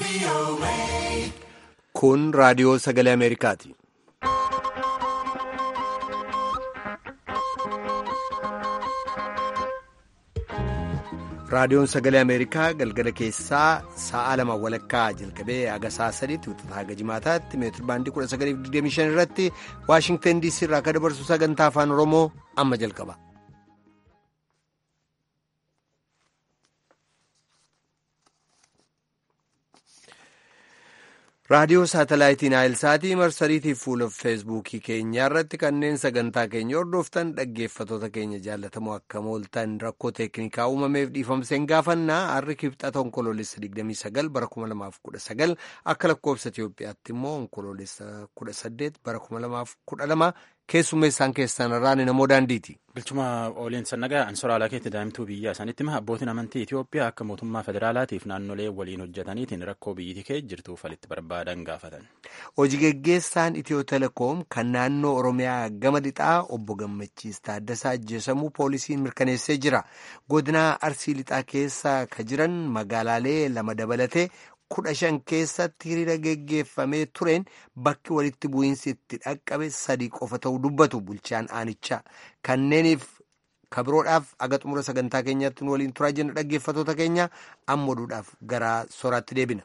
Kun raadiyoo sagalee Ameerikaati. Raadiyoon sagalee Ameerikaa galgala keessaa sa'a lama walakkaa jalqabee haga sa'a sadiitti wixata haga jimaataatti meetir baandii 1925 irratti Waashingtan DC irraa akka dabarsu sagantaa afaan Oromoo amma jalqaba. raadiyoo saatalaayitiin naayilsaatii marsariitii fuula feesbuukii keenyaa irratti kanneen sagantaa keenya hordoftan dhaggeeffatoota keenya jaallatamoo akka mooltan rakkoo teeknikaa uumameef dhiifamseen gaafannaa harri kibxata onkoloolessa 29 bara 2019 akka lakkoofsa Itiyoophiyaatti immoo onkoloolessa 18 bara 2012 keessummeessaan keessan irraan namoo daandiiti. Bilchuma ooliin sannagaa ansoraalaa keetti daa'imtuu biyyaa isaanitti hima abbootiin amantii Itiyoophiyaa akka mootummaa federaalaatiif naannolee waliin hojjetaniitiin rakkoo biyyittii kee jirtuuf walitti barbaadan gaafatan. Hojii geggeessaan Itiyoo telekoom kan naannoo Oromiyaa gama lixaa obbo Gammachiis Taaddasaa ajjeesamuu poolisiin mirkaneessee jira. Godina Arsii lixaa keessa ka jiran magaalaalee lama dabalatee kudha shan keessatti hiriira geggeeffamee tureen bakki walitti bu'iinsi itti dhaqqabe sadii qofa ta'uu dubbatu bulchaan aanichaa kanneeniif kabiroodhaaf aga xumura sagantaa keenyaatti nu waliin turaa jenna dhaggeeffatoota keenya amma oduudhaaf gara soraatti deebina.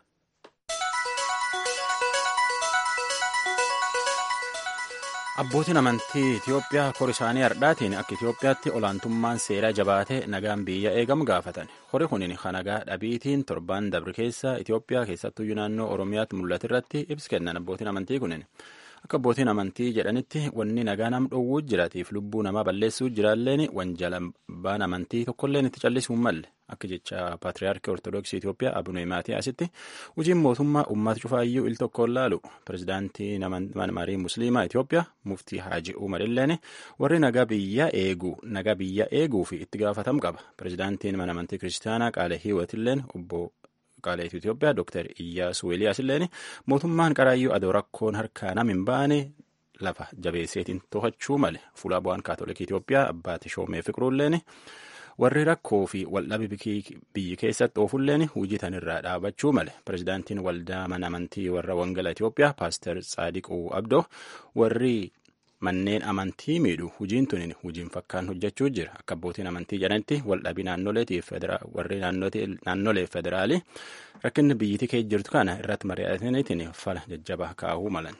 Abbootiin amantii Itiyoophiyaa kor isaanii hardhaatiin akka Itiyoophiyaatti olaantummaan seeraa jabaatee nagaan biyya eegamu gaafatan. Hori kunin kan nagaa dhabiitiin torban dabre keessa Itiyoophiyaa keessattuyyuu naannoo Oromiyaatti mul'atu irratti ibsi kennan abbootiin amantii kunin. Akka abbootiin amantii jedhanitti wanni nagaa nam dhowwuu jiraatiif lubbuu namaa balleessuu jiraalleen wanjalambaan amantii tokkolleen itti callisuu malle. Akka jecha Paatiriyaarkii Ortoodooksii Itiyoophiyaa Abunee Maatiyaasitti hojiin mootummaa uummata cufaayyuu il tokkoon laalu pirezidaantii marii musliimaa Itiyoophiyaa muftii Haaji Umar illeen warri nagaa biyya eeguu nagaa biyya eeguu fi itti gaafatamu qaba. Pirezidaantiin mana amantii kiristaanaa Qaalee Hiiwat illeen obbo Qaalee Itiyoophiyaa Dr. Iyyaasuu Eeliyaas illeen mootummaan qaraayyuu adoo rakkoon harkaa nam hin baane lafa jabeesseetiin to'achuu male fuula bu'aan kaatolikii Itiyoophiyaa abbaati shoomee fiqiruulleen warri rakkoo fi waldhabii biyyi keessatti oofulleen hojii tanirraa dhaabachuu male pirezidaantiin waldaa mana amantii warra wangala Itiyoophiyaa paaster Tsaadiquu Abdoo warri manneen amantii miidhu hojiin tunin hojiin fakkaan hojjechuu jira akka abbootiin amantii jedhanitti waldhabii naannoleetiif warri naannolee federaalii rakkinni biyyittii kee jirtu kana irratti mari'ataniitiin fala jajjabaa kaa'uu malan.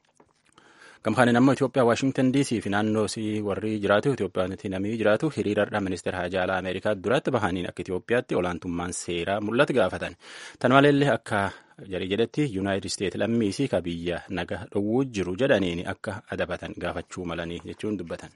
Gamkaaniin ammoo Itoophiyaa Waashingtan DC fi naannoo warri jiraatu Itoophiyaatti namni jiraatu hiriirarra ministeera haajaa alaa Ameerikaa duratti bahaniin akka Itoophiyaatti olaantummaan seeraa mul'atu gaafatan. Tan maleellee akka jarii jedhetti Yuunaayitid Isteetsi lammiisii ka biyya naga dhowwuu jiru jedhaniin akka adabatan gaafachuu malanii jechuun dubbatan.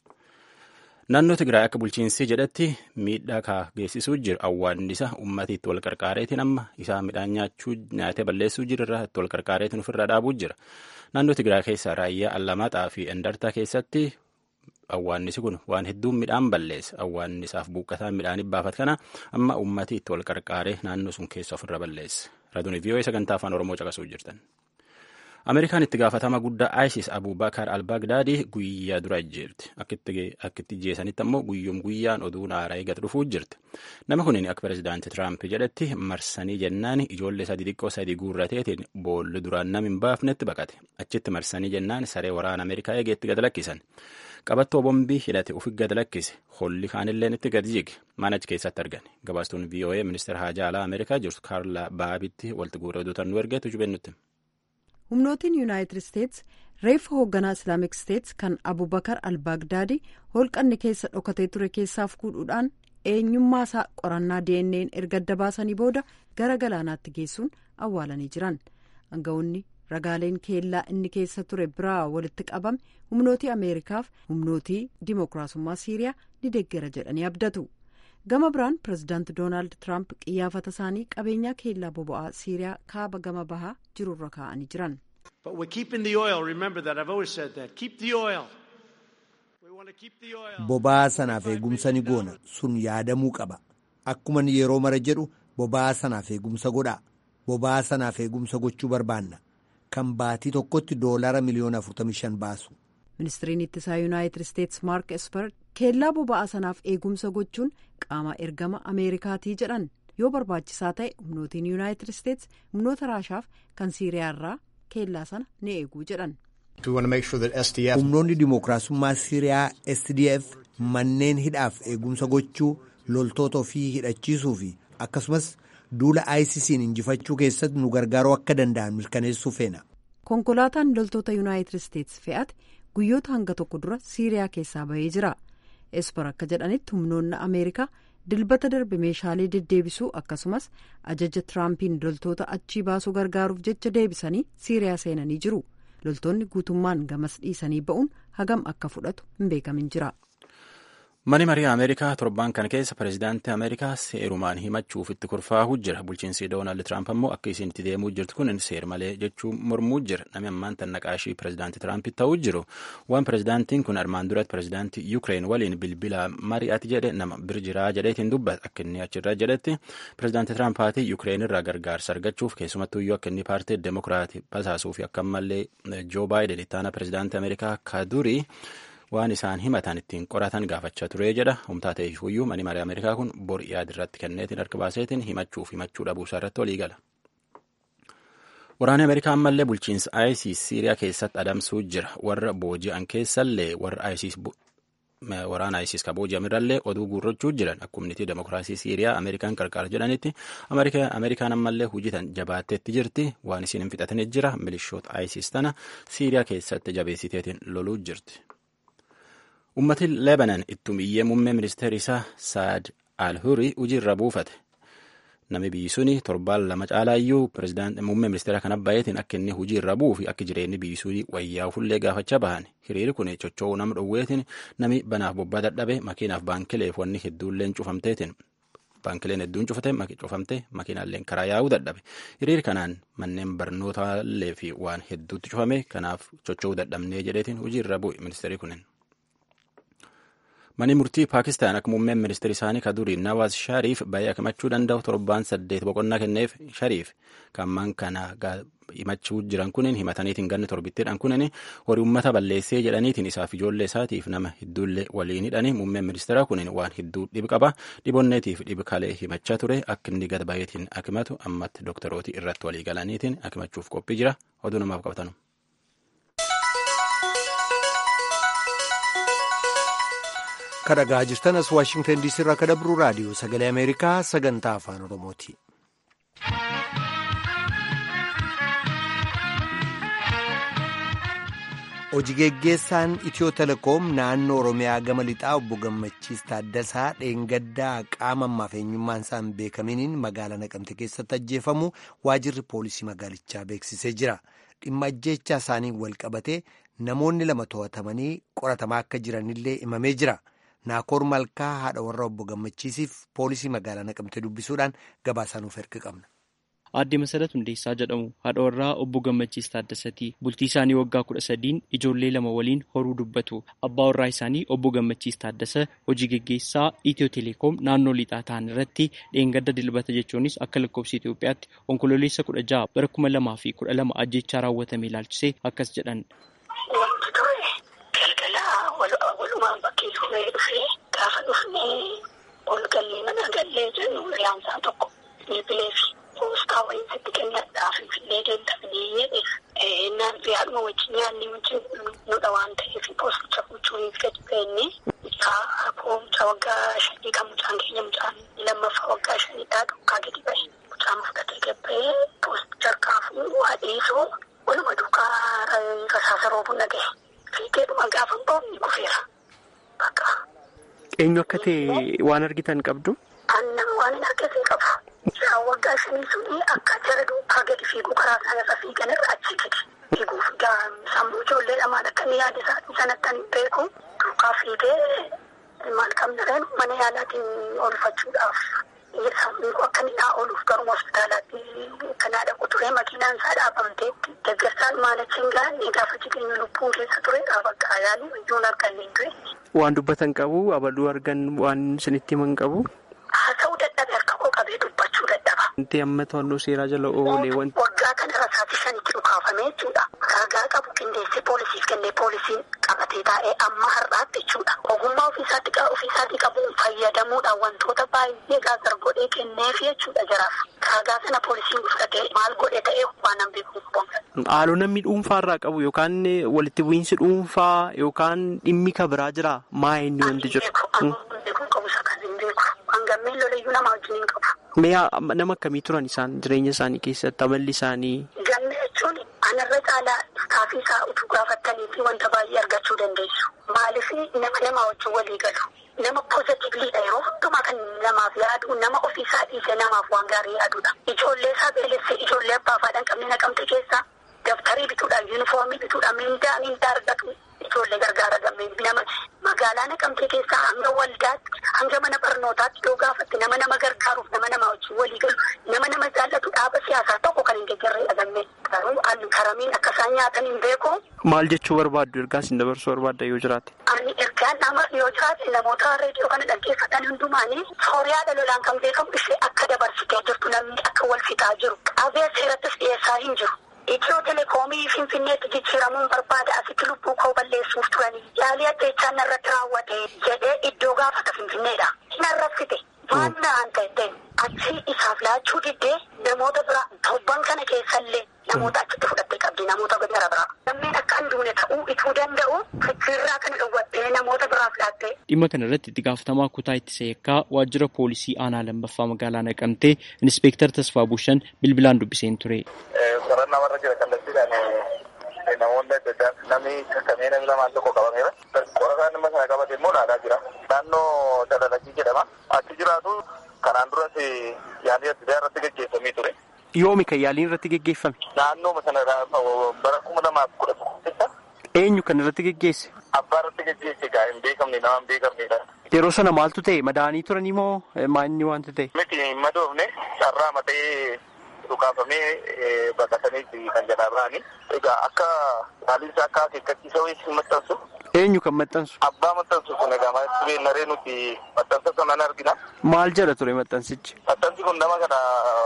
Naannoo Tigraay akka bulchiinsi jedhetti miidhaa kaa geessisuu jira awwaannisa ummati itti wal qarqaareetiin amma isaa midhaan nyaachuu nyaatee balleessuu jirurraa itti wal qarqaareetiin ofirra dhaabuu jira. Naannoo Tigraay keessaa raayyaa Allamaxaa fi Endartaa keessatti awwaannisi kun waan hedduun midhaan balleessa. Awwaannisaaf buuqqataan midhaanii baafat kana amma ummati itti wal qarqaaree naannoo sun keessa ofirra balleessa. Raadiyoo VOA sagantaa afaan Oromoo caqasuu jirtan. Ameerikaan itti gaafatama guddaa ISIS Abubakar al-Bagdaadii guyyaa dura ajjeefte. Akka itti jeesanitti ammoo guyyoom guyyaan oduun haaraa eegatu dhufuu jirti. Nama kunin akka pirezidaanti Tiraamp jedhetti marsanii jennaan ijoollee sadii xiqqoo sadii guurrateetiin boolli duraan nam hin baafnetti baqate. Achitti marsanii jennaan saree waraana Ameerikaa eegeetti gad lakkisan. Qabattoo bombii hidhate ufi gad lakkise. Holli kaanilleen itti gad jige. Mana achi keessatti argan. Gabaastuun VOA ministeera haajaa alaa Ameerikaa jirtu Kaarla Baabitti walitti guuree oduutan nu ergeetu jubennutti. humnootiin yuunaayitid isteets reeffa hoogganaa islaamik isteets kan abubakar al-baagdaadi holqanni keessa dhokatee ture keessaaf fuudhuudhaan eenyummaa isaa qorannaa dnn erga adda baasanii booda gara galaanaatti geessuun awwaalanii jiran anga'oonni ragaaleen keellaa inni keessa ture biraa walitti qabame humnootii ameerikaaf humnootii dimookiraasummaa siiriyaa ni deeggera jedhanii abdatu gama biraan pirezidaanti doonaald tiraamp qiyyaafata isaanii qabeenyaa keellaa boba'aa siiriyaa kaaba gama bahaa jirurra kaa'anii jiran. boba'aa sanaaf eegumsa ni goona sun yaadamuu qaba akkuma yeroo mara jedhu boba'aa sanaaf eegumsa godhaa boba'aa sanaaf eegumsa gochuu barbaanna kan baatii tokkotti doolaara miliyoona 45 baasu. ministiriin ittisaa yuunaayitid isteets maark esper keellaa boba'aa sanaaf eegumsa gochuun qaama ergama ameerikaatii jedhan yoo barbaachisaa ta'e humnootiin yuunaayitid isteets humnoota raashaaf kan siiriyaarraa keellaa sana ni eeguu jedhan. humnoonni dimookiraasummaa siiriyaa sdf manneen hidhaaf eegumsa gochuu loltoota ofii hidhachiisuu fi akkasumas duula ICC'n injifachuu keessatti nu gargaaruu akka danda'an mirkaneessuu feena. konkolaataan loltoota yuunaayitid isteets fe'ate guyyoota hanga tokko dura siiriyaa keessaa bahee jira esper akka jedhanitti humnoonni ameerikaa dilbata darbe meeshaalee deddeebisuu akkasumas ajaja tiraampiin loltoota achii baasuu gargaaruuf jecha deebisanii siiriyaa seenanii jiru loltoonni guutummaan gamas dhiisanii ba'uun hagam akka fudhatu hin beekamin jira. Mani marii Ameerikaa torban kana keessa pireezidaantii Ameerikaa seerumaan himachuuf itti kurfaa'uu jira. Bulchiinsi Doonaald Tiraamp ammoo akka isiin itti deemuu jirtu kun seer malee jechuun mormuu jira. Namni ammaan tan naqaashii pireezidaantii Tiraamp ta'uu jiru. Waan pireezidaantiin kun armaan duratti pireezidaantii Yuukireen waliin bilbila mari'ati jedhe nama bir jiraa jedheetiin dubbata. Akka inni achirra jedhetti pireezidaantii Tiraampaatii Yuukireen irraa gargaarsa argachuuf keessumattuyyuu akka inni paartii Demokiraatii basaasuu fi akka ammallee Joo Baayiden ittaana pireezidaantii Ameerikaa kadurii waan isaan himatan ittiin qoratan gaafachaa ture jedha humtaa ta'e iyyuu mani marii ameerikaa kun bor yaada irratti kenneetiin harka baaseetiin himachuuf himachuu dhabuusaa irratti walii gala. Waraanni Ameerikaa ammallee bulchiinsa ISIS Siiriyaa keessatti adamsuu jira. Warra booji'an keessallee warra ISIS waraana ISIS ka booji'amirallee oduu guurrachuu jiran akkumnitii demokiraasii Siiriyaa Ameerikaan qarqaara jedhanitti Ameerikaan ammallee hujitan jabaatteetti jirti waan isiin hin fixatanii jira milishoota ISIS tana Siiriyaa keessatti jabeessiteetiin loluu jirti. Ummati Lebanon ittumiyyee muummee ministeera isaa Saad Al-Huri hojiirra buufate. Nami biyyi suni torbaan lama caalaayyuu muummee ministeera kana baay'eetiin akka inni hojiirra buufi akka jireenyi biyyi suni wayyaa fullee gaafachaa bahan. Hiriiri kun cocho'uu nama dhowweetiin nami banaaf bobbaa dadhabe makiinaaf baankileef wanni hedduulleen cufamteetiin. Baankileen hedduun cufamte makiinaalleen karaa yaa'uu dadhabe. Hiriiri kanaan manneen barnootaallee fi waan hedduutti cufame kanaaf cocho'uu dadhabnee jedheetiin hojiirra bu'e ministeerri kunin. Mani murtii Paakistaan akka muummeen ministeera isaanii kadurii Nawaaz Shariif baay'ee himachuu danda'u torbaan saddeet boqonnaa kenneef Shariif kamman kana himachuu jiran kunin himataniitiin ganni torbittiidhaan kunin horii uummata balleessee jedhaniitiin isaaf ijoollee isaatiif nama hedduullee waliin hidhanii muummeen ministeera kunin waan hedduu dhibi qaba dhibonneetiif dhibi kalee himachaa ture akka inni gad baay'eetiin akimatu ammatti dooktarooti irratti walii galaniitiin akimachuuf qophii jira oduu namaaf qabatanu. kadhagaa jirtan as waashingtan diisii irraa kadhabru raadiyoo sagalee ameerikaa sagantaa afaan oromooti. hojii geggeessaan itiyoo telekoom naannoo oromiyaa gama lixaa obbo gammachiis taaddasaa dheengaddaa qaama ammaaf eenyummaan isaa hin beekaminiin magaalaa naqamte keessatti ajjeefamu waajirri poolisii magaalichaa beeksisee jira dhimma ajjeechaa isaanii wal qabatee namoonni lama to'atamanii qoratamaa akka jiranillee himamee jira. naakoor malkaa haadha warra obbo gammachiisiif poolisii magaalaa naqamte dubbisuudhaan gabaasaa nuuf erga qabna. Aadde Masarat Hundeessaa jedhamu haadha warraa obbo Gammachiis Taaddasati. Bultii isaanii waggaa kudha sadiin ijoollee lama waliin horuu dubbatu. Abbaa warraa isaanii obbo Gammachiis Taaddasa hojii geggeessaa Itiyoo Teleekoom naannoo lixaa ta'an irratti dheengadda dilbata jechuunis akka lakkoofsa Itoophiyaatti onkololeessa kudha jaha bara kuma lamaa fi kudha lama ajjechaa raawwatame ilaalchisee akkas jedhan. walumaan bakkee dhufee dhufee gaafa dhufnee ol gallee mana gallee jennu riyaansaan tokko bilbilee fi poostaa wayiitti kennadhaaf fillee deemtafnee jedhe naan yaaduma wajjin yaadni wajjin nudha waan ta'eef poosticha gochuuniif gadi beenne mucaa waggaa shanii kan mucaan keenya mucaan lammaffaa waggaa shaniidhaa dhokkaa gadi bahe mucaan fudhatee gabbee poosticha harkaa fuudhuu hadeesoo waluma duukaa rasaasa roobuu nagahe. Fiigeedhuma gaafa boomni kufeera. Bakka. Eenyu akka ta'e waan argitan qabdu? Annan waan hin argate qabu. Waggaa shanii suni akka jara duukaa gadi fiiguu karaa sanarra fiigan irra achi gadi fiiguuf sammuu ijoollee lamaan akka inni yaada isaatii sanatti ani beeku duukaa fiigee maal qabna reen mana yaalaatiin oolfachuudhaaf sammuu akka inni naa ooluuf garuma hospitaalaatti kanaa dhaqu ture makiinaan isaa dhaabamtee deeggarsaan maalachiin gaanne gaafa jireenya lubbuun keessa ture bakka yaalii ijoon arganne hin ture. Waan dubbatan qabu abaluu argan waan isinitti himan qabu. Haasa'uu dadhabe harka koo qabee dubbachuu dadhaba. Wanti amma to'annoo seeraa jala oolee wanti. Waggaa kana rasaatti shanitti dhukaafame jechuudha. Ragaa qabu qindeessee poolisiif kennee poolisiin qabatee taa'ee amma har'aatti jechuudha. Ogummaa ofii ofiisaatti ofiisaatii qabuun fayyadamuudhaan wantoota baay'ee gaazar godhee kenneef jechuudha jaraaf. Kaagaa sana poolisiin fudhatee maal godhe ta'ee waan nan beeku Haaloo namni dhuunfaa irraa qabu yookaan walitti bu'iinsi dhuunfaa yookaan dhimmi ka biraa jira maa inni wanti jiru. Beekuu qabu isa kan hin beeku. Hangammeen lolayyuu nama wajjin hin qabu. Mee nama akkamii turan isaan jireenya isaanii keessatti amalli isaanii. Ganna jechuun anarra caalaa istaafii isaa utuu gaafattanii fi wanta baay'ee argachuu dandeessu. Maaliif nama nama wajjin walii galu. Nama poozitiivliidha yeroo hundumaa kan namaaf yaadu nama ofiisaa dhiisee namaaf waan gaarii yaadudha. Ijoollee isaa beelessee ijoollee abbaa faadhaan qabne naqamte keessaa dabtarii bituudhaan yuunifoomii bituudhaan mindaa mindaa argatu ijoollee gargaara gammee nama magaalaa naqamtee keessaa hanga waldaatti hanga mana barnootaatti yoo gaafatte nama nama gargaaruuf nama nama wajjin walii galu nama nama jaallatu dhaaba siyaasaa tokko kan hin deeggarree dhagamme garuu an karamiin akka isaan nyaatan hin beeku. Maal jechuu barbaaddu ergaa isin dabarsuu barbaadda yoo jiraate? Ani ergaan nama yoo jiraate namoota reediyoo kana dhaggeeffatan hundumaanii sooriyaa lolaan kan beekamu ishee akka dabarsitee jirtu namni akka wal fixaa jiru qabee seerattis dhiyeessaa hin jiru. Itiyoo telekoomii Finfinneetti jijjiiramuun barbaada asitti lubbuu koo balleessuuf turanii yaalii ajjeechaa narratti raawwate jedhee iddoo gaafata Finfinneedha. Narraffite waan naan ta'e achi isaaf laachuu diddee namoota biraa torban kana keessallee namoota achitti fudhattee qabdi namoota gara biraa. Lammeen akka hin duune ta'uu ituu danda'u fichirraa kana dhowwattee namoota biraaf laattee. Dhimma kana irratti itti gaafatamaa kutaa ittisa eekkaa waajjira poolisii aanaa lammaffaa magaalaa naqamtee inspektar Tasfaa Bushan bilbilaan dubbiseen ture. Qorannaa warra jira kallattiidhaan namoonni adda addaa namni kakkamee namni lamaan tokko qabameera. Qorataan dhimma sana qabate immoo ilaalaa jira. Naannoo Dalalakii jedhama. Achi jiraatu kanaan duras yaalii adda addaa irratti gaggeeffamee ture. Yoomi kan yaaliin irratti geggeeffame? Naannoo sana bara kuma lamaaf kudha tokko keessa. Eenyu kan irratti geggeesse? Abbaa irratti geggeesse gaa hin beekamne nama hin beekamnedha. Yeroo sana maaltu ta'e madaanii turanii moo maanni wanta ta'e? Miti hin madoofne carraa matee dhukaafamee baqatanii kan jalaa ba'anii. Egaa akka haaliin isaa akka akeekkachiisa wayii hin maxxansu. Eenyu kan maxxansu? Abbaa maxxansu kun egaa maaltu beeknaree nuti maxxansa sana argina. Maal jedha ture maxxansichi? Maxxansi kun nama kana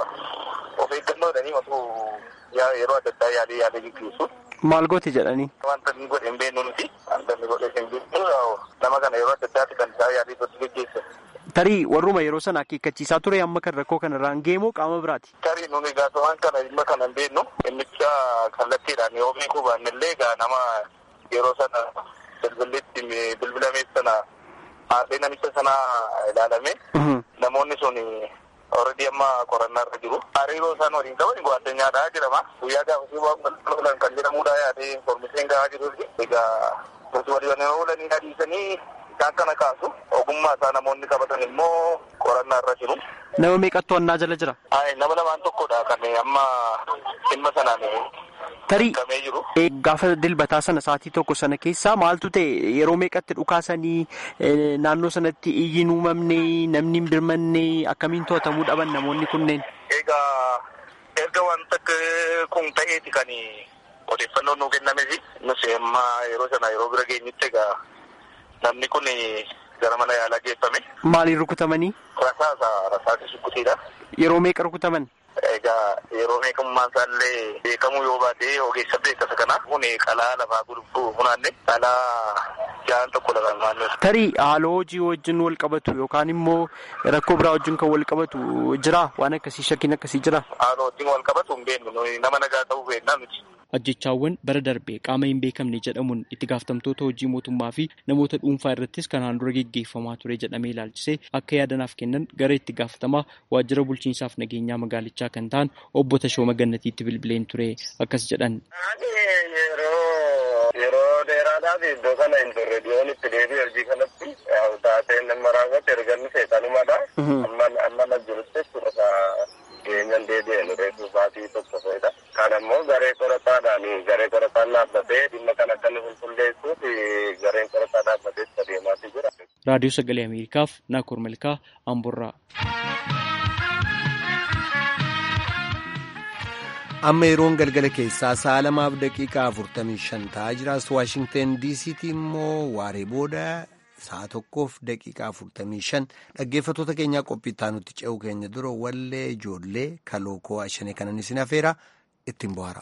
of eeggannoo jedhanii osoo yeroo adda addaa yaalii yaalii gaggeessu. Maal gooti jedhanii? Wanta inni godhe hin beeknu nuti. Wanta inni godhe hin beeknu nama kana yeroo adda addaatti kan isaa yaalii irratti gaggeessan. Tarii warruma yeroo sana akeekkachiisaa ture amma kan rakkoo kanarraan geemoo qaama biraati. Tarii nuni gaafawwan kana dhimma kana hin beeknu. Innicha kallattiidhaan yoo beekuu baanne illee egaa nama yeroo sana bilbilitti bilbilameef sana haadhee namicha sana ilaalame. Namoonni sun already amma qorannaa irra jiru. Hariiroo isaan waliin qaban gwaddeenyaadhaa jedhama. Guyyaa gaafasii waan oolan kan jedhamudha yaadee informeeshinii gahaa jiruufi. Egaa nuti waliin oolanii adiisanii isaan kana kaasu. Ogummaa isaa namoonni qabatan immoo qorannaa irra jiru. Nama meeqattu to'annaa jala jira? Nama lamaan tokkodha kan amma dhimma sanaan Tarii hiikamee jiru. gaafa dilbataa sana sa'aatii tokko sana keessaa maaltu ta'e yeroo meeqatti dhukaasanii naannoo sanatti iyyiin uumamne namni hin birmanne akkamiin to'atamuu dhaban namoonni kunneen. Egaa erga wanta kun ta'eeti kan odeeffannoon nuu kennamefi nus amma yeroo sana yeroo bira geenyutti egaa namni kun gara mana yaalaa geeffame. Maaliin rukutamanii? Rasaasa rasaasa sukkuteedha. Yeroo meeqa rukutaman? Egaa yeroo meeqummaan isaallee beekamuu yoo baate ogeessa beekasa kana kun qalaa lafaa gurguruu funaanne qalaa jaan tokko lafa naannoo. Tarii haaloo hojii wajjin wal qabatu yookaan immoo rakkoo biraa wajjin kan wal qabatu jira waan akkasii shakkiin akkasii jira. Haaloo wajjin wal qabatu hin beeknu nama nagaa ta'uu beeknaa miti. Ajjechaawwan bara darbee qaama hin beekamne jedhamuun itti gaafatamtoota hojii mootummaa fi namoota dhuunfaa irrattis kanaan dura geggeeffamaa ture jedhamee ilaalchisee akka yaadanaaf kennan gara itti gaafatamaa waajjira bulchiinsaaf nageenyaa magaalichaa kan ta'an obbo Tashooma Gannatiitti bilbileen ture akkas jedhan. Yeroo dheeraadhaaf iddoo kana hin turre dhiyoon itti deebi'e hojii kanatti taateen nama raawwate erganni seexanumadha. Amma na jirutti jechuudha geenyaan deebi'e nu reefu baatii tokko fa'idha. Kan ammoo garee qorataadhaan garee qorataan dhaabbatee dhimma kan akka nu qulqulleessuuf gareen qorataa dhaabbatee adeemaati jira. Raadiyoo Sagalee Ameerikaaf Naakoor Malkaa Amborraa. amma yeroon galgala keessaa sa'a lamaaf daqiiqaa afurtamii shan ta'aa jiraas waashingten diisiitii immoo waaree booda sa'a tokkoof daqiiqaa afurtamii shan dhaggeeffattoota keenyaa qophii nutti ce'u keenya dura wallee ijoollee kalookoo ashanee kanan isin afeera ittiin bohaara.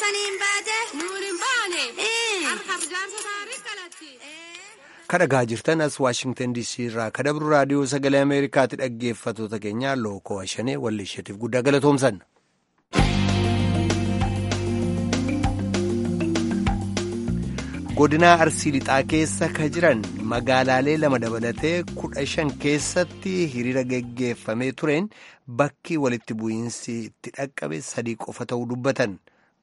saniin baate nuun hin baane harkaaf jaarsa taarii kalatti. kadhagaa jirtan as waashingtan diisii irraa kadabru raadiyoo sagalee ameerikaatti dhaggeeffatoota keenya lookoo ashanee walli isheetiif guddaa galatoomsan. godinaa arsii lixaa keessa ka jiran magaalaalee lama dabalatee kudha shan keessatti hiriira geggeeffamee tureen bakki walitti bu'iinsi itti dhaqqabe sadii qofa ta'uu dubbatan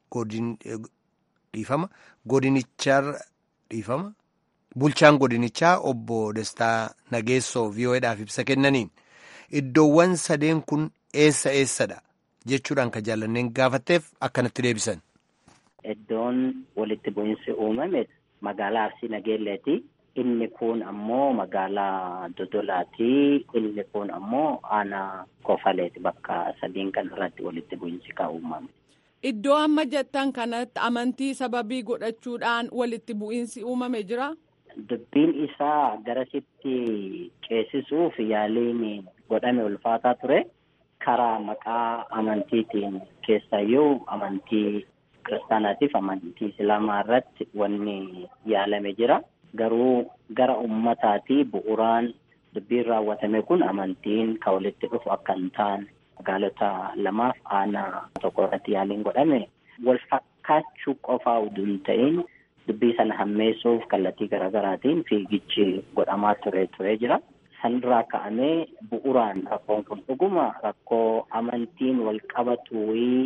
dhiifama godinichaa dhiifama. Bulchaan godinichaa obbo Dastaa Nageessoo VOAdhaaf ibsa kennaniin iddoowwan sadeen kun eessa eessadha jechuudhaan kan jaallanneen gaafatteef akkanatti deebisan. Iddoon walitti bu'iinsi uumame magaalaa Arsii Nageelleeti. Inni kun ammoo magaalaa Dodolaati. Inni kun ammoo aanaa Kofaleeti bakka sadiin kan irratti walitti bu'iinsi kan uumame. Iddoo amma jettan kanatti amantii sababii godhachuudhaan walitti bu'iinsi uumame jira. Dubbiin isaa garasitti ceesisuuf yaaliin godhame ulfaataa ture. Karaa maqaa amantiitiin keessayyuu amantii kiristaanaatiif amantii islaamaa irratti wanni yaalame jira. Garuu gara ummataati bu'uuraan dubbiin raawwatame kun amantiin kan walitti dhufu akka hin taane magaalota lamaaf aanaa tokko irratti yaaliin godhame wal fakkaachuu qofaa utuu hin ta'in dubbii sana hammeessuuf kallattii garaagaraatiin fiigichi godhamaa ture ture jira. Sanirraa ka'amee bu'uuraan rakkoon kun dhuguma rakkoo amantiin wal qabatu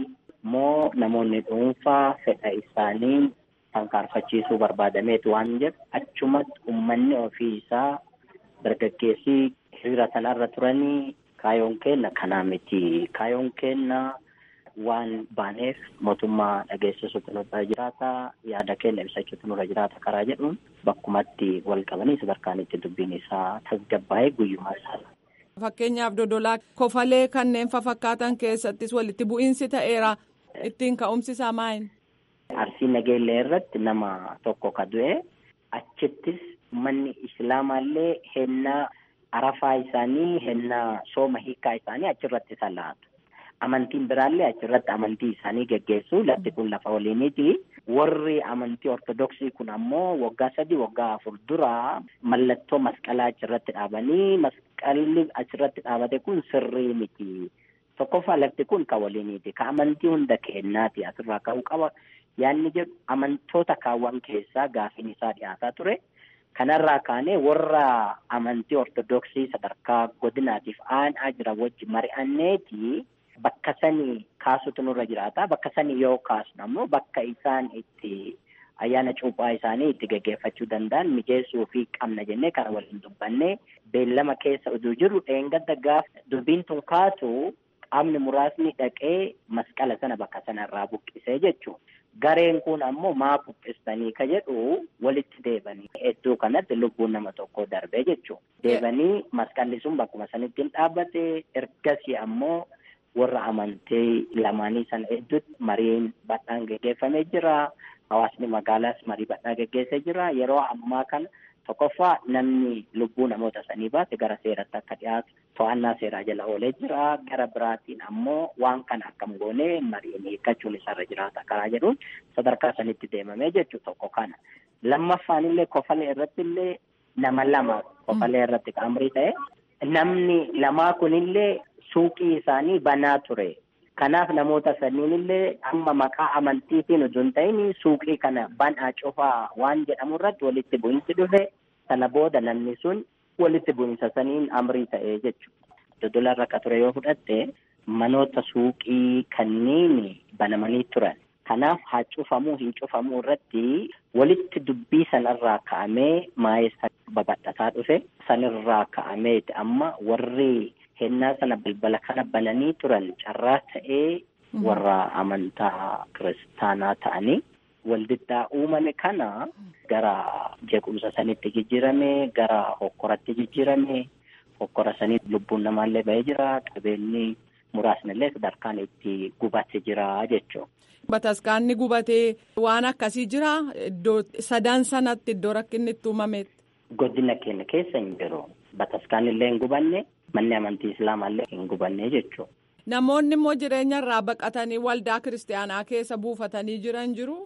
moo namoonni dhuunfaa fedha isaanii tankaarfachiisuu barbaadameetu waan jedhu achumatti uummanni ofii isaa dargaggeessii hiriira sanarra turanii kaayoon keenna kanaa miti kaayoon keenna waan baaneef mootummaa dhageessisuutu nurra jiraata yaada keenya ibsachuutu nurra jiraata karaa jedhuun bakkumatti wal qabanii sadarkaan itti dubbiin isaa tasgabbaa'ee guyyumaa isaa. Fakkeenyaaf dodolaa kofalee kanneen fafakkaatan keessattis walitti bu'iinsi ta'eera ittiin ka'umsi isaa maayini. Arsii nageellee irratti nama tokko ka du'e achittis manni islaamaallee hennaa arafaa isaanii hennaa sooma hiikaa isaanii achirratti salaatu. Amantiin biraallee achirratti amantii isaanii geggeessu lafti kun lafa waliiniti. Warri amantii ortodoksii kun ammoo waggaa sadii waggaa afur dura mallattoo masqalaa achirratti dhaabanii masqalli achirratti dhaabate kun sirrii miti. Tokkoffaa lafti kun kan waliiniti. Ka amantii hunda kennaati asirraa ka'uu qaba. Yaanni jedhu amantoota kaawwan keessaa gaafiin isaa dhiyaataa ture. Kanarraa kaanee warra amantii ortodoksii sadarkaa godinaatiif aanaa jira wajji mari'anneeti bakka sanii kaasutu nurra jiraata. Bakka sanii yoo kaasnu ammoo bakka isaan itti ayyaana cuuphaa isaanii itti geggeeffachuu danda'an mijeessuu fi qabna jennee kana waliin dubbannee beellama keessa utuu jiru dheengadda gaafa dubbiin tun kaatu qaamni muraasni dhaqee masqala sana bakka sanarraa buqqisee jechuudha. Gareen kun ammoo maa buqqistanii ka jedhu walitti deebanii iddoo kanatti lubbuun nama tokko darbee jechuudha. Deebanii masqalli sun bakkuma sanitti hin dhaabbate ergasii ammoo warra amantii lamaanii sana hedduutti mariin bal'aan geggeeffamee jira. Hawaasni magaalaas marii bal'aa geggeessee jira. Yeroo ammaa kana tokkoffaa namni lubbuu namoota sanii baate gara seeratti akka dhiyaatu to'annaa seeraa jala oolee jira. Gara biraatiin ammoo waan kana akkam goonee mariin hiikkachuun isarra jiraata karaa jedhuun sadarkaa sanitti deemamee jechuudha tokko kana. Lammaffaan illee kofalee irratti illee nama lama kofalee irratti qaamrii ta'e namni lamaa kunillee suuqii isaanii banaa ture. Kanaaf namoota sanniin illee amma maqaa amantiitiin utuu hin ta'in suuqii kana banaa cufaa waan jedhamu irratti walitti bu'iinsi dhufe sana booda namni sun walitti bu'iinsa saniin amrii ta'ee jechuudha. Dodola irra akka ture yoo fudhatte manoota suuqii kanneen banamanii turan. Kanaaf haa cufamuu hin cufamuu irratti walitti dubbii sanarraa ka'amee maayessa babal'ataa dhufe sanirraa ka'ameeti amma warri hennaa sana balbala kana bananii turan carraa ta'ee warra amantaa kiristaanaa ta'anii waldiddaa uumame kana gara jeequmsa sanitti jijjiirame gara hokkoratti jijjiirame hokkora sanii lubbuun namaallee ba'ee jira qabeenyi muraasnillee sadarkaan itti gubate jira jechuudha. Bataskaanni gubatee waan akkasii jira iddoo sadan sanatti iddoo rakkinni itti uumametti. Godina keenya keessa hin jiru. Bataskaan illee hin gubanne manni amantii islaamaa illee hin gubanne jechuudha. Namoonni immoo jireenya irraa baqatanii waldaa kiristaanaa keessa buufatanii jiran jiru.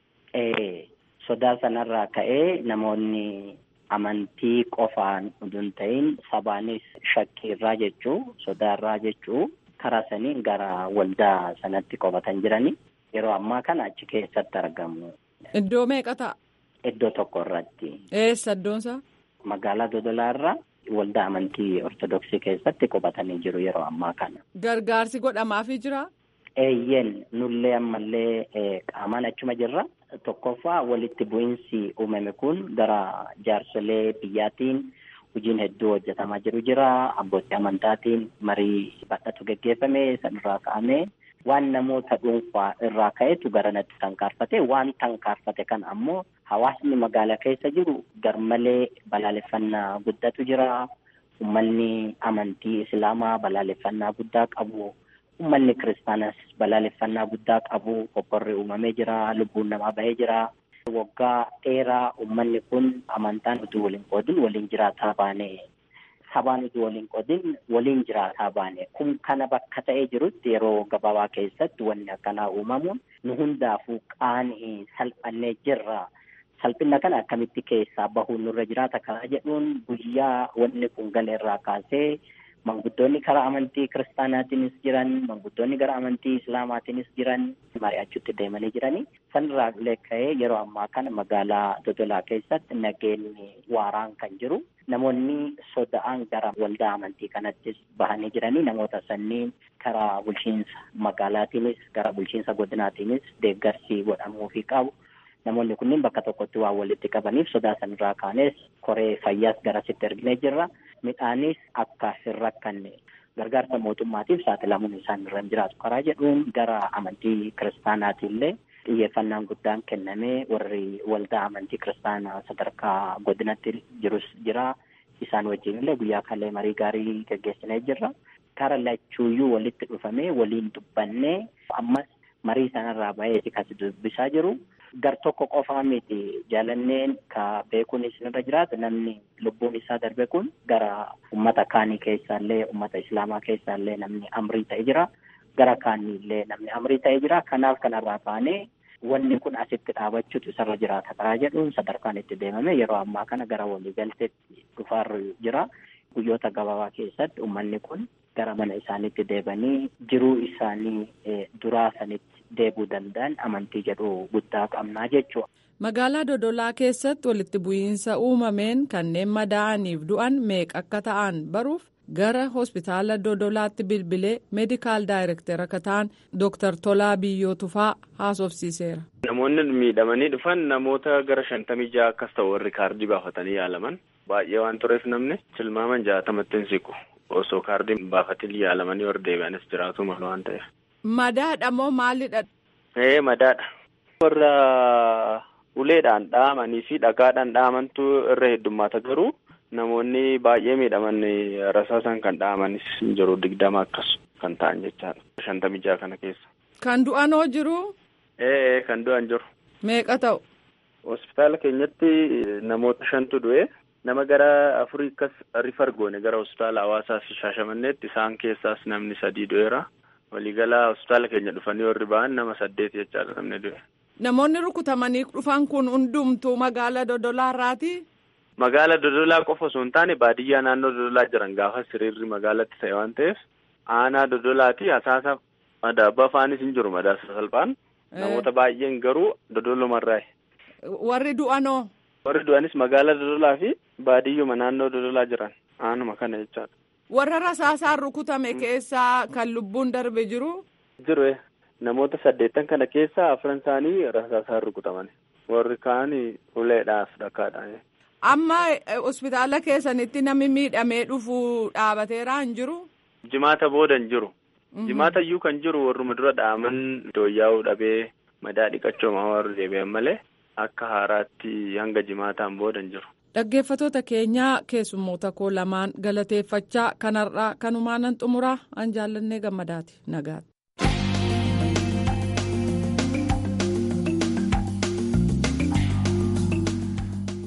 Sodaa sanarraa ka'ee namoonni amantii qofaan utuu ta'in sabaanis shakkiirraa jechuu sodaarraa jechuu karaa saniin gara waldaa sanatti qofatan jirani yeroo ammaa kana achi keessatti argamu. Iddoo meeqa ta'a? Iddoo tokko irratti. Eessa iddoonsaa? Magaalaa Dodolaa irraa waldaa amantii Ortodoksii keessatti qubatanii jiru yeroo ammaa kana. Gargaarsi godhamaafii jira? Eeyyeen nullee ammallee qaamaan achuma jirra. Tokkoffaa walitti bu'iinsi uumame kun gara jaarsolee biyyaatiin hojiin hedduu hojjetamaa jiru jira. Abbootii amantaatiin marii bal'atu geggeeffame sanirraa ka'amee waan namoota dhuunfaa irraa ka'etu garanatti tankaarfate waan tankaarfate kan ammoo hawaasni magaalaa keessa jiru garmalee balaaleffannaa guddatu jira. Uummanni amantii islaamaa balaaleffannaa guddaa qabu. Uummanni kiristaanas balaaleffannaa guddaa qabu. Hokkorri uumamee jira. Lubbuun namaa bahee jira. Waggaa dheeraa uummanni kun amantaan utuu waliin qoodin waliin jiraataa baane. Sabaan utuu waliin qoodin waliin jiraataa baane. Kun kana bakka ta'ee jirutti yeroo gabaabaa keessatti wanni akkanaa uumamuun nu hundaafuu qaanii salphannee jirra. Salphina kana akkamitti keessaa bahuun nurra jiraata karaa jedhuun guyyaa wanni kun galeerraa kaasee manguddoonni karaa amantii kiristaanaatiinis jiran manguddoonni gara amantii islaamaatiinis jiran mari'achuutti deemanii jiranii sanirraa illee ka'ee yeroo ammaa kana magaalaa Dodolaa keessatti nageenyi waaraan kan jiru namoonni soda'an gara waldaa amantii kanattis bahanii jiranii namoota sanniin karaa bulchiinsa magaalaatiinis gara bulchiinsa godinaatiinis deeggarsi godhamuufii qabu. Namoonni kunniin bakka tokkotti waan walitti qabaniif sodaa sanirraa kaanes koree fayyaas garasitti erginee jirra. Midhaanis akka hin rakkanne gargaarsa mootummaatiif saaxilamuun isaan irra hin jiraatu karaa jedhuun gara amantii kiristaanaatiillee xiyyeeffannaan guddaan kennamee warri waldaa amantii kiristaanaa sadarkaa godinatti jirus jira. Isaan wajjin illee guyyaa kallee marii gaarii gaggeessinee jirra. Kara lachuuyyuu walitti dhufamee waliin dubbannee ammas marii sanarraa baheeti kan dubbisaa jiru. Gar tokko qofaa miti jaalanneen ka beekuun isinirra jiraatu namni lubbuun isaa darbe kun gara ummata kaanii keessaallee ummata islaamaa keessaallee namni amrii ta'e jira. Gara kaaniillee namni amrii ta'e jira. Kanaaf kanarraa baanee wanni kun asitti dhaabachuutu isarra jiraata karaa jedhuun sadarkaan itti deemame yeroo ammaa kana gara waliigalteetti dhufaarra jira. Guyyoota gabaabaa keessatti uummanni kun gara mana isaaniitti deebanii jiruu isaanii duraa sanitti deebuu danda'an amantii jedhu guddaa qabnaa jechuudha. Magaalaa Dodolaa keessatti walitti bu'iinsa uumameen kanneen madaa'aniif du'an meeqa akka ta'an baruuf gara hospitaala Dodolaatti bilbilee meedikaal daayireekter akka ta'an Dooktar Tolaa Biyyoo Tufaa haasofsiiseera. Namoonni miidhamanii dhufan namoota gara shantamii ja'a akkas ta'u warri kaardii baafatanii yaalaman baay'ee waan tureef namni tilmaaman jaatamatti hin siqu osoo kaardii baafatiin yaalamanii warri deebi'anis jiraatu malu waan ta'eef. Madaadha moo maalidha? Ee madaadha. Warra uleedhaan dhahamanii fi dhagaadhaan dhahamantu irra heddummaata garuu namoonni baay'ee miidhaman rasaasan kan dhahamanis jiru digdama akkas kan ta'an jechaadha. Shantamii jaha kana keessa. Kan du'an hoo jiru? Ee kan du'an jiru. Meeqa ta'u? Hospitaala keenyatti namoota shantu du'e. Nama gara afurii akkas rifar goone gara hospitaala hawaasaa fi shaashamanneetti isaan keessaas namni sadii du'eera. Waliigalaa hospitaala keenya dhufanii warri ba'an nama saddeet jechaadha namni du'e. Namoonni rukutamanii dhufan kun hundumtuu magaalaa Dodolaa irraati? Magaalaa Dodolaa qofa osoo hin taane baadiyyaa naannoo Dodolaa jiran gaafa siriirri magaalatti ta'e waan ta'eef aanaa Dodolaati asaasa madaabaa faanis hin jiru madaasa salphaan namoota baay'een garuu Dodolumarraayi. Warri du'anoo? Warri du'anis magaalaa Dodolaa fi baadiyyuma naannoo Dodolaa jiran aanuma kana jechaadha. Warra rasaasaan rukutame keessaa kan lubbuun darbe jiru? Jiru namoota saddeettan kana keessaa afran isaanii rasaasaan rukutaman warri kaan uleedhaaf dhakaadhaan. Amma hospitaala keessanitti namni miidhamee dhufu dhaabateeraa hin jiru? Jimaata booda hin jiru. Jimaata iyyuu kan jiru warruma dura dhaaman dooyyaa'uu dhabee madaa dhiqachooma warri deebi'an malee akka haaraatti hanga jimaataan booda hin jiru. Dhaggeeffatoota keenyaa keessummoota koo lamaan galateeffachaa kanarraa kanumaanan xumuraa an jaallannee gammadaati nagaati.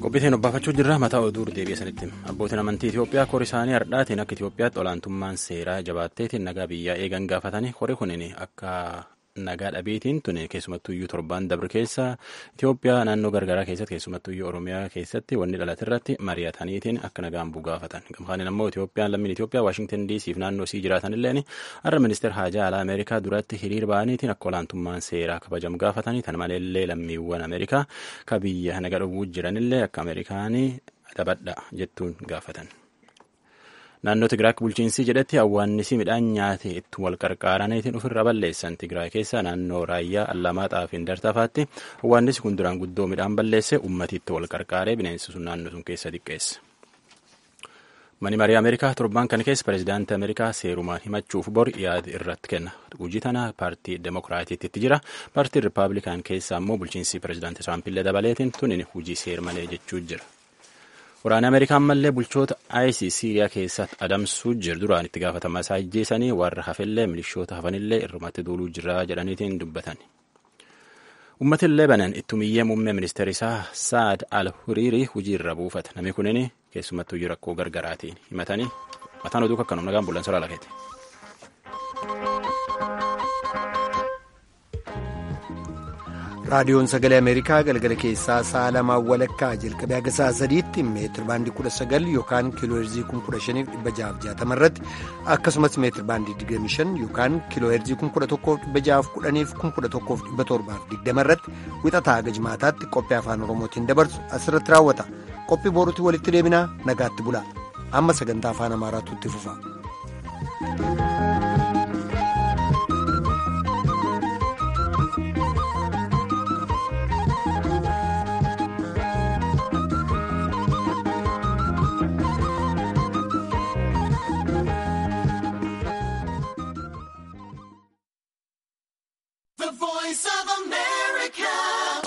qophiitiin obbaafachuu jirra mataa oduu deebi'e sanitti abbootiin amantii Itoophiyaa kori isaanii hardhaatiin akka Itoophiyaatti olaantummaan seeraa jabaatteetiin nagaa biyyaa eegan gaafatanii kori kunin akka nagaa dhabeetiin tun keessumattuyyuu torbaan dabre keessa Itoophiyaa naannoo gargaraa keessatti keessumattuyyuu Oromiyaa keessatti wanni dhalate irratti mari'ataniitiin akka nagaan buu gaafatan gamkaaniin ammoo Itoophiyaan lammiin Itoophiyaa Waashingtan DC fi naannoo sii jiraatanilleen har'a ministeer haajaa alaa Ameerikaa duratti hiriir ba'aniitiin akka olaantummaan seeraa kabajamu gaafatanii tan maleellee lammiiwwan Ameerikaa ka biyya naga dhowwuu jiranillee akka Ameerikaanii dabadha jettuun gaafatan. naannoo Tigraak bulchiinsii jedhetti awwaannisi midhaan nyaate itti wal qarqaaraniitiin ofirra balleessan Tigraay keessa naannoo raayyaa Allamaaxaa fi Indartafaatti awwaannisi kun duraan guddoo midhaan balleesse ummati itti wal qarqaaree bineensi sun naannoo sun keessa xiqqeesse. Mani marii Ameerikaa torban kana keessa pireezidaantii Ameerikaa seerumaan himachuuf bor yaada irratti kenna. Hojii tana paartii Demokiraatiitti jira. Paartii Rippaabilikaan keessa ammoo bulchiinsi pireezidaantii Tiraampiillee dabaleetiin tunin hojii seer malee jechuu jira. Waraanni Ameerikaan mallee bulchoota ISIS Siiriyaa keessatti adamsuu jiru duraan itti gaafatamaa isaa ajjeesanii warra hafellee milishoota hafanillee irrumatti duuluu jira jedhaniitiin dubbatan. Uummatni Lebanon ittumiyyee muummee ministeera isaa Saad al-Huriirii hojii irra buufata. Namni kunin keessumattuu rakkoo gargaraatiin himatanii mataan oduu akkanuma nagaan bullan soraa lakeeti. raadiyoon sagalee ameerikaa galgala keessaa sa'a lamaa walakkaa jalqabee haga sa'a sadiitti meetir baandii kudha sagal yookaan kiilooherzii kun kudha shaniif dhibba ja'aaf jaatama irratti akkasumas meetir baandii digdami shan yookaan kiilooherzii kun kudha tokkoof dhibba ja'aaf kudhaniif kun kudha tokkoof dhibba torbaaf digdama irratti wixataa haga jimaataatti qophii afaan oromootiin dabarsu asirratti raawwata qophii boorutti walitti deebinaa nagaatti bulaa amma sagantaa afaan amaaraatu itti fufa.